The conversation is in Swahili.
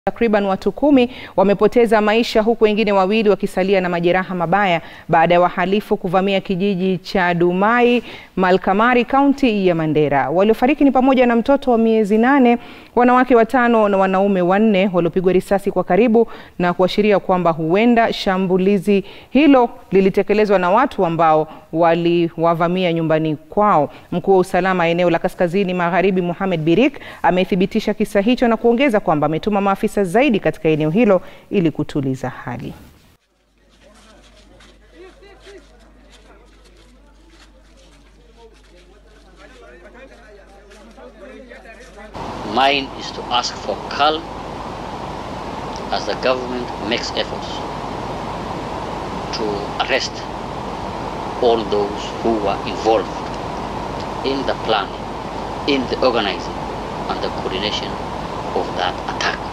Takriban watu kumi wamepoteza maisha huku wengine wawili wakisalia na majeraha mabaya baada ya wahalifu kuvamia kijiji cha Dumai, Malkamari, kaunti ya Mandera. Waliofariki ni pamoja na mtoto wa miezi nane, wanawake watano na wanaume wanne waliopigwa risasi kwa karibu na kuashiria kwamba huenda shambulizi hilo lilitekelezwa na watu ambao waliwavamia nyumbani kwao. Mkuu wa usalama eneo la Kaskazini Magharibi, Mohamed Birik, amethibitisha kisa hicho na kuongeza kwamba ametuma maafisa zaidi katika eneo hilo ili kutuliza hali. Mine is to ask for calm as the government makes efforts to arrest all those who were involved in the planning, in the organizing and the coordination of that attack.